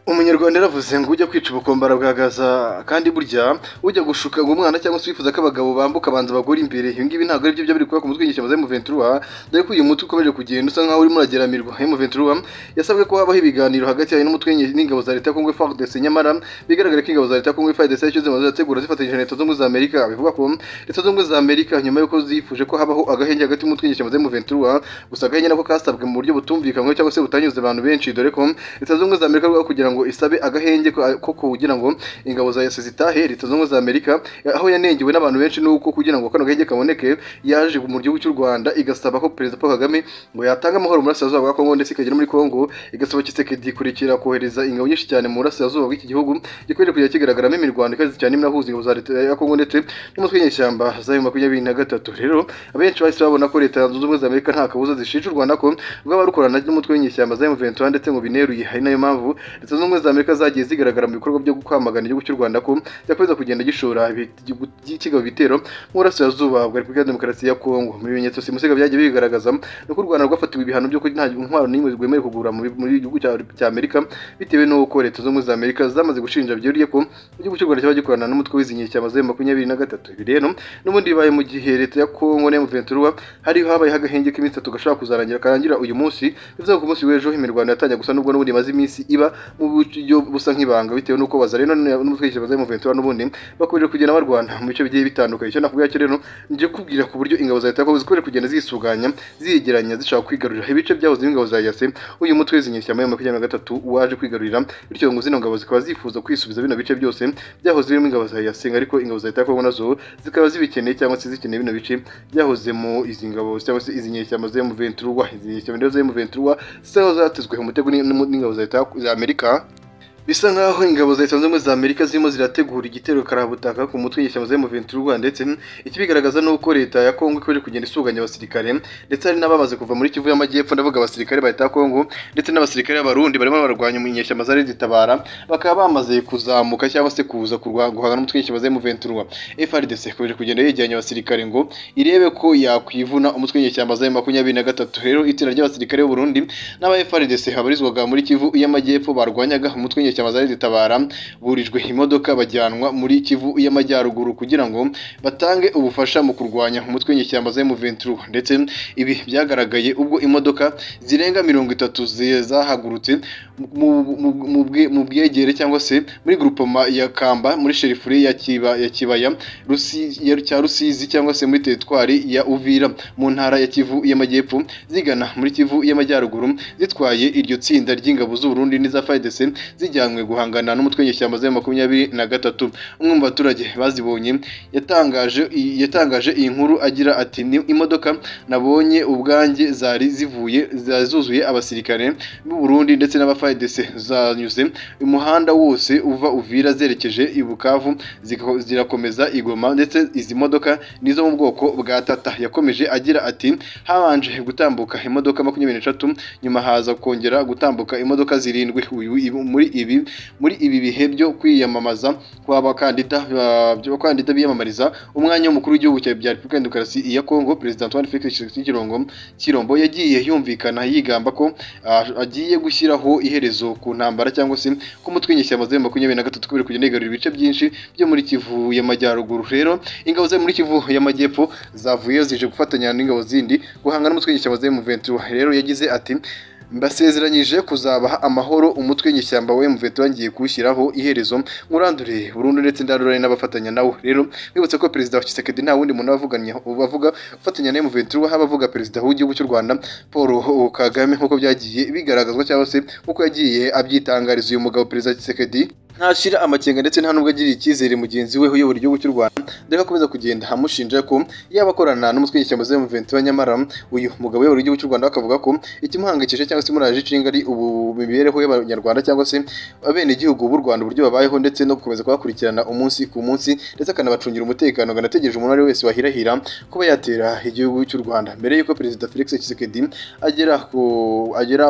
umunyarwanda yaravuze ngo ujya kwica ubukombe arabuhagaza kandi burya ujya gushuka ngo umwana cyangwa se wifuza ko abagabo bambuka banza bagore imbere ibi ngibi ntabwo ari byo byari kuba ku mutwe w'inyeshyamba za emuventura dore ko uyu mutwe ukomeje kugenda usa nkaho urimo urageramirwa emuventura yasabwe ko habaho ibiganiro hagati yayo n'umutwe n'ingabo za leta ya kongo fardc nyamara bigaragara ko ingabo za leta ya kongo fardc icyo zimaze zirategura zifatanyije na leta zunze ubumwe za amerika bivuga ko leta zunze ubumwe za amerika nyuma y'uko zifuje ko habaho agahenge hagati y'umutwe w'inyeshyamba za emuventura gusa agahenge nako kasabwe mu buryo butumvikanywe cyangwa se butanyuze abantu benshi dore ko leta zunze ubumwe za amerika rwego kugira ngo isabe agahenge ko kugira ngo ingabo za yose zitahe leta zunze ubumwe za amerika aho yanengewe n'abantu benshi nuko kugira ngo kano gahenge kaboneke yaje mu gihugu cy'u rwanda igasaba ko perezida paul kagame ngo yatanga amahoro mu burasirazuba bwa kongo ndetse ikagera muri kongo igasaba kisekedi kurikira kohereza ingabo nyinshi cyane mu burasirazuba bw'iki gihugu gikomeje kujya kigaragaramo imirwano ikaze cyane imwe ingabo za leta ya kongo ndetse n'umutwe w'inyeshyamba za makumyabiri na gatatu rero abenshi bahise babona ko leta zunze ubumwe za amerika nta kabuza zishinja u rwanda ko rwaba rukorana n'umutwe w'inyeshyamba za emuventura ndetse ngo bineruye ari nayo mpamvu leta zunze ubumwe za amerika zagiye zigaragara mu bikorwa byo kwamagana igihugu cy'u rwanda ko cyakomeza kugenda gishora kigaba ibitero mu burasirazuba bwa repubulika ya demokarasi ya kongo mu bimenyetso simusiga byagiye bigaragaza ni uko u rwanda rwafatiwe ibihano byo nta ntwaro n'imwe rwemewe kugura muri gihugu cya amerika bitewe n'uko leta zunze za amerika zamaze gushinja byuriye ko igihugu cy'u rwanda cyaba gikorana n'umutwe wizingiye cya mazeru makumyabiri na gatatu ibi rero n'ubundi bibaye mu gihe leta ya kongo na emuventura hari habayeho agahenge k'iminsi itatu gashobora kuzarangira karangira uyu munsi bivuze ko ku munsi w'ejo imirwano yatangiye gusa n'ubwo n'ubundi imaze iminsi iba mu buryo busa nk'ibanga bitewe n'uko bazareno n'umutwe w'izingiye cya emuventura n'ubundi bakomeje kugenda barwana mu bice bigiye bitandukanye icyo nakubwira cyo rero ngiye kubwira ku buryo ingabo za leta ya kongo zikomeje kugenda zisuganya ziyegeranya zishaka kwigarurira ibice byahoze ingabo za yase uyu mutwe w'inyeshyamba ya makumyabiri na gatatu waje kwigarurira bityo ngo zino ngabo zikaba zifuza kwisubiza bino bice byose byahoze birimo ingabo za yasenga ariko ingabo za leta ya kongo nazo zikaba zibikeneye cyangwa se zikeneye bino bice byahozemo izi ngabo cyangwa se izi nyeshyamba za emuventurwa izi nyeshyamba rero za emuventurwa zisa nkaho zatezwe mu mutego n'ingabo za leta ya amerika bisa nkaho ingabo za leta zunze ubumwe za amerika zirimo zirategura igitero karabutaka ku mutwe w'inyeshyamba za M23 ndetse ikibigaragaza ni uko leta ya kongo ikomeje kugenda isuganya abasirikare ndetse hari n'abamaze kuva muri kivu y'amajyepfo ndavuga abasirikare ba leta ya kongo ndetse n'abasirikare b'abarundi barimo bararwanya inyeshyamba zari zitabara bakaba bamaze kuzamuka cyangwa se kuza guhangana n'umutwe w'inyeshyamba za M23 FRDC ikomeje kugenda yegeranya abasirikare ngo irebe ko yakwivuna umutwe w'inyeshyamba za M23 rero itsinda ry'abasirikare b'Uburundi n'aba FRDC habarizwaga muri kivu y'amajyepfo barwanyaga umutwe ishyamba zari zitabara burijwe imodoka bajyanwa muri kivu y'amajyaruguru kugira ngo batange ubufasha mu kurwanya umutwe w'inyeshyamba za M23 ndetse ibi byagaragaye ubwo imodoka zirenga mirongo itatu zahagurutse mu bwegere cyangwa se muri grupoma ya kamba muri sherifure ya kiba ya kibaya cya rusizi cyangwa se muri teritwari ya uvira mu ntara ya kivu y'amajyepfo zigana muri kivu y'amajyaruguru zitwaye iryo tsinda ry'ingabo z'uburundi n'iza fayidese zijyana guhangana n'umutwe w'inyeshyamba za makumyabiri na gatatu umwe mu baturage bazibonye yatangaje yatangaje iyi nkuru agira ati ni imodoka nabonye ubwanjye zari zivuye zuzuye abasirikare b'u Burundi ndetse n'abafayidese zanyuze umuhanda wose uva uvira zerekeje i Bukavu zirakomeza igoma ndetse izi modoka nizo mu bwoko bwa tata yakomeje agira ati habanje gutambuka imodoka makumyabiri n'eshatu nyuma haza kongera gutambuka imodoka zirindwi muri ibi muri ibi bihe byo kwiyamamaza kw'abakandida abakandida biyamamariza umwanya w'umukuru w'igihugu cya repubulika ya demokarasi ya kongo perezida antoine felix kirongo kirombo yagiye yumvikana yigamba ko agiye gushyiraho iherezo ku ntambara cyangwa se ko umutwe w'inyeshyamba za makumyabiri na gatatu kubera kugenda yigarurira ibice byinshi byo muri kivu y'amajyaruguru rero ingabo zo muri kivu y'amajyepfo zavuyeyo zije gufatanya n'ingabo zindi guhangana n'umutwe w'inyeshyamba za emuventura rero yagize ati mbasezeranyije kuzabaha amahoro umutwe w'inyeshyamba wa emuventura ngiye kuwushyiraho iherezo nkurandure burundu ndetse ndarurane n'abafatanya nawo rero mwibutse ko perezida wa kisekedi nta wundi muntu bavuga ufatanya na emuventura haba avuga perezida w'igihugu cy'u rwanda paul kagame nk'uko byagiye bigaragazwa cyangwa se nk'uko yagiye abyitangariza uyu mugabo perezida kisekedi ntashira amakenga ndetse nta nubwo agirira icyizere mugenzi we uyobora igihugu cy'u rwanda dore akomeza kugenda amushinja ko yaba akorana n'umutwe w'inyeshyamba za emuventura nyamara uyu mugabo uyobora igihugu cy'u rwanda akavuga ko ikimuhangayikishije cyangwa se muraje ishinga ari ubu mibereho y'abanyarwanda cyangwa se abenegihugu b'u rwanda uburyo babayeho ndetse no gukomeza kubakurikirana umunsi ku munsi ndetse akanabacungira umutekano akanategereje umuntu ari wese wahirahira kuba yatera igihugu cy'u rwanda mbere y'uko perezida felix tshisekedi agera ku agera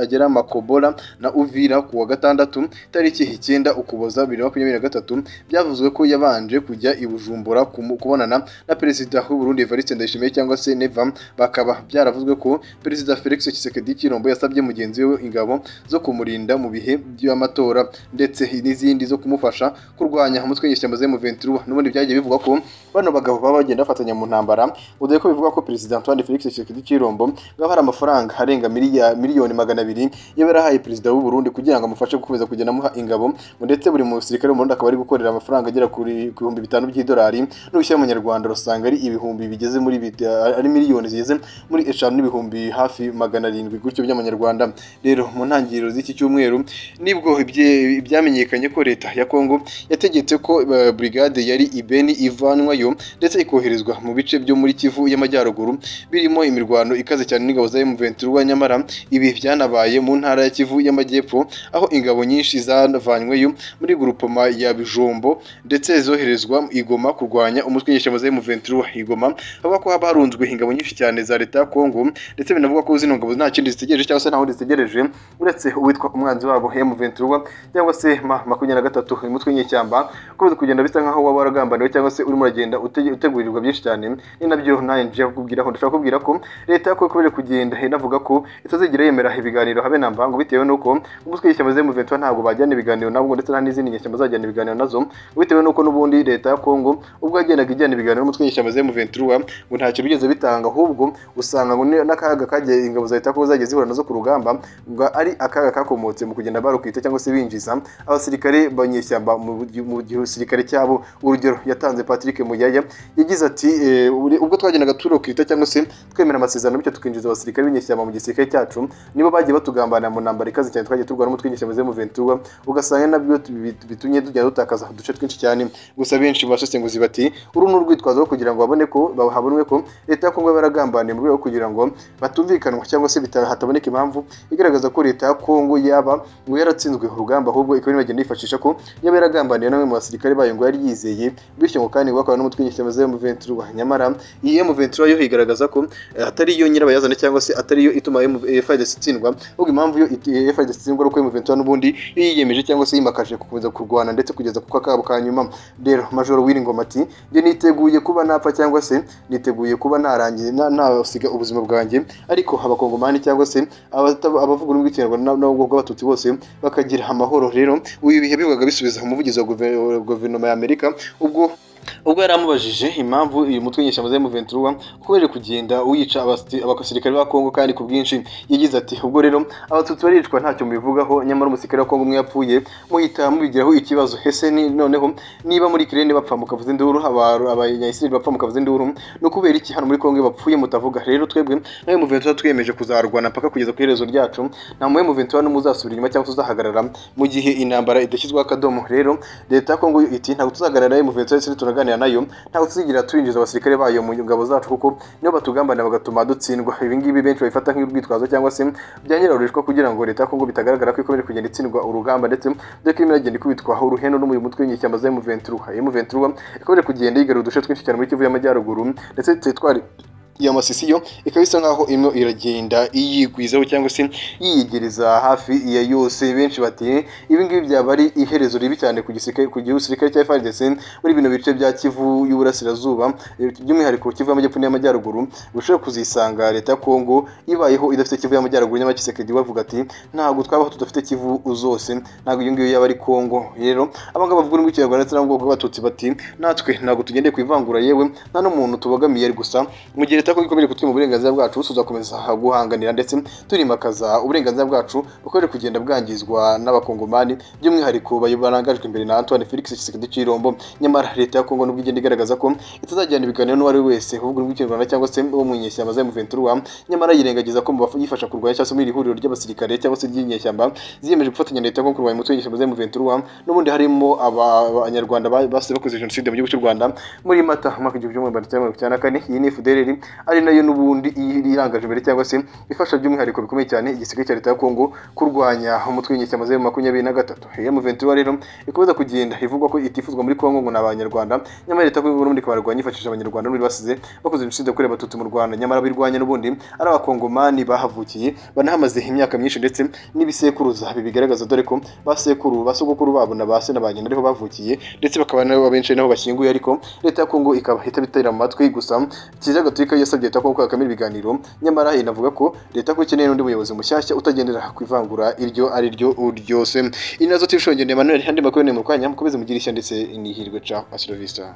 agera makobola na uvira ku wa gatandatu tariki icyenda icyenda ukuboza bibiri na makumyabiri na gatatu byavuzwe ko yabanje kujya i bujumbura kumu- kubonana na perezida w'uburundi evariste ndayishimiye cyangwa se neva bakaba byaravuzwe ko perezida felix tshisekedi cy'irombo yasabye mugenzi we ingabo zo kumurinda mu bihe by'amatora ndetse n'izindi zo kumufasha kurwanya umutwe w'inyeshyamba za M23 n'ubundi byagiye bivugwa ko bano bagabo baba bagenda bafatanya mu ntambara udaye ko bivugwa ko perezida Antoine Felix Tshisekedi Chirombo baba hari amafaranga arenga miliya- miliyoni magana abiri yaba yarahaye perezida w'u Burundi kugira ngo amufashe gukomeza kugenda amuha ingabo ndetse buri musirikare wo mu Burundi akaba ari gukorera amafaranga agera kuri ku bihumbi bitanu by'idolari n'ubushyira mu Nyarwanda rusanga ari ibihumbi bigeze muri bita- ari miliyoni zigeze muri eshanu n'ibihumbi hafi magana arindwi gutyo by'amanyarwanda rero mu ntangiriro z'iki cyumweru nibwo ibye- byamenyekanye ko leta ya Kongo yategetse ko eh, brigade yari ibeni ivanwayo ndetse ikoherezwa mu bice byo muri Kivu y'Amajyaruguru birimo imirwano ikaze cyane n'ingabo za M23 nyamara ibi byanabaye mu ntara ya Kivu y'Amajyepfo aho ingabo nyinshi zavanyweyo muri grupoma ya Bijombo ndetse zoherezwa i Goma kurwanya umutwe w'inyeshyamba za M23 i Goma avuga ko haba harunzwe ingabo nyinshi cyane za leta ya Kongo ndetse binavuga ko zino ngabo nta kindi zitegereje cyangwa se nta wundi zitegereje uretse uwitwa umwanzi wabo M23 cyangwa se ma makumyabiri na gatatu uyu mutwe w'inyeshyamba ukomeza kugenda bisa nkaho waba waragambaniwe cyangwa se urimo uragenda utege- utegurirwa byinshi cyane ni nabyo nanjye nje kukubwiraho ndashaka kubwira ko leta yakoye kubera kugenda inavuga ko itazigera yemera ibiganiro habe na mbangu bitewe n'uko umutwe w'ishyamba za M23 ntabwo bajyana ibiganiro nabwo ndetse nta n'izindi nyeshyamba zajyana ibiganiro nazo bitewe n'uko n'ubundi leta ya Kongo ubwo yagendaga ijyana ibiganiro n'umutwe w'ishyamba za M23 ngo nta kintu bigeze bitanga ahubwo usanga ngo ni- n'akaga kagiye ingabo za leta ko zagiye zihura nazo ku rugamba ngo ari akaga kakomotse mu kugenda barukita cyangwa se binjiza abasirikare banyeshyamba mu gi- mu gisirikare cyabo urugero yatanze Patrick Muyaya yagize ati eh, uri- ubwo twagendaga turokita cyangwa se twemera amasezerano bityo tukinjiza abasirikare b'inyeshyamba mu gisirikare cyacu nibo bagiye batugambanira mu ntambara ikaze cyane twagiye turwana n'umutwe w'inyeshyamba za M23 ugasanga nabyo bit- bitumye tujya dutakaza uduce twinshi cyane gusa benshi mu basesenguzi bati uru ni urwitwazo rwo kugira ngo babone ko habonwe ko leta ya Kongo yaba yaragambaniye mu rwego rwo kugira ngo batumvikanwa cyangwa se bita- hataboneka impamvu igaragaza ko leta ya Kongo yaba ngo yaratsinzwe urugamba ahubwo ikaba irimo igenda yifashisha ko yaba yaragambaniye na bamwe mu basirikare bayo ngo yari yizeye bityo ngo kandi ngo bakora n'umutwe w'inyeshyamba za M23 nyamara iyi M23 yo igaragaza ko eh, atari yo nyirabayazana cyangwa se atari yo ituma M- eh, FARDC itsindwa ahubwo impamvu yo it- eh, FARDC itsindwa ari uko M23 n'ubundi yo yiyemeje cyangwa se yimakaje gukomeza kurwana ndetse kugeza kuko akabo ka nyuma rero majoro Wiringoma ati njye niteguye kuba napfa cyangwa se niteguye kuba narangiye na- nasiga ubuzima bwanjye ariko abakongomani cyangwa se abata- abavuga ururimi rw'ikinyarwanda n'ubwo bw'abatutsi bose bakagira amahoro rero uyu bihe bibaga bisubiza umuvugizi wa guve- guverinoma ya Amerika ubwo ubwo yari amubajije impamvu uyu mutwe w'inyeshyamba za M23 ukomeje kugenda wica abasi- abasirikare ba Kongo kandi ku bwinshi yagize ati ubwo rero abatutsi baricwa ntacyo mubivugaho nyamara umusirikare wa Kongo umwe yapfuye muhita mubigiraho ikibazo hese ni noneho niba muri kirene bapfa mukavuza induru aba- abanyayisirayeli bapfa mukavuza induru ni ukubera iki hano muri Kongo iyo bapfuye mutavuga rero twebwe nka M23 twiyemeje kuzarwana mpaka kugeza ku iherezo ryacu nta mu M23 n'umwe uzasubira inyuma cyangwa se uzahagarara mu gihe intambara idashyizweho akadomo rero leta ya Kongo iti ntabwo tuzaganira na M23 ndetse ntituraganira nayo ntabwo tuzigira turinjiza abasirikare bayo mu ngabo zacu kuko nibo batugambanira bagatuma dutsindwa ibi ngibi benshi babifata nk'urwitwazo cyangwa se byanyirarurishwa kugira ngo leta ya Kongo bitagaragara ko ikomeje kugenda itsindwa urugamba ndetse dore ko irimo iragenda ikubitwaho uruhenu n'umuyu mutwe w'inyeshyamba za M23 M23 ikomeje kugenda yigarura uduce twinshi cyane muri Kivu y'Amajyaruguru ndetse teritwari iyo amasisi yo ikaba isa nkaho irimo iragenda iyigwizaho cyangwa se yiyegereza hafi iya yose benshi bati ibi ngibi byaba ari iherezo ribi cyane ku gisirikare ku gihugu gisirikare cya FARDC muri bino bice bya Kivu y'uburasirazuba eh, by'umwihariko Kivu y'amajyepfo n'iy'amajyaruguru ushobora kuzisanga leta ya Kongo ibayeho idafite Kivu y'amajyaruguru nyamara Kisekedi bavuga ati ntabwo twabaho tudafite Kivu zose ntabwo iyo ngiyo yaba ari Kongo rero abangaba bavuga urwikirwa Abanyarwanda ndetse n'abubwoko bw'abatutsi bati natwe ntabwo tugendeye ku ivangura yewe nta n'umuntu tubogamiye gusa mu gihe leta ko ikomeje kutwima uburenganzira bwacu tuzakomeza guhanganira ndetse turimakaza uburenganzira bwacu bukomeje kugenda bwangizwa n'abakongomani by'umwihariko bayo barangajwe imbere na Antoine Felix Tshisekedi Chirombo nyamara leta ya Kongo nubwo igenda igaragaza ko itazajyana ibiganiro n'uwari we wese uvuga urwikirwa cyangwa se wo mu nyeshyamba za M23 nyamara yirengagiza ko mu bafasha kurwanya cyangwa se muri iri huriro ry'abasirikare cyangwa se ry'inyeshyamba ziyemeje gufatanya na leta nko kurwanya umutwe w'inyeshyamba za M23 n'ubundi harimo aba- abanyarwanda ba- basize bakoze jenoside mu gihugu cy'u Rwanda muri Mata mu mwaka w'igihumbi kimwe magana cyenda mirongo icyenda na kane iyi ni FDLR ari nayo n'ubundi iri- irangaje imbere cyangwa se ifasha by'umwihariko bikomeye cyane igisirikare cya leta ya Kongo kurwanya umutwe w'inyeshyamba za makumyabiri na gatatu iyo M23 rero ikomeza kugenda ivugwa ko itifuzwa muri Kongo ngo ni abanyarwanda nyamara leta y'u Burundi kabarwanya yifashishije abanyarwanda n'ubundi basize bakoze jenoside yakorewe abatutsi mu Rwanda nyamara birwanya n'ubundi ari abakongomani bahavukiye banahamaze imyaka myinshi ndetse n'ibisekuruza ibi bigaragaza dore ko basekuru basogokuru babo na base na ba nyina ariho bavukiye ndetse bakaba nabo abenshi naho bashyinguye ariko leta ya Kongo ikaba itabitera mu matwi gusa Kiliziya Gatolika yasabye leta ko gukamira ibiganiro nyamara inavuga ko leta ko ikeneye n'undi muyobozi mushyashya utagendera ku ivangura iryo ari ryo ryose inazo tifusho ngende Emmanuel handi makuru ni mu kanya mukomeze mugire ishya ndetse n'ihirwe ca asrovista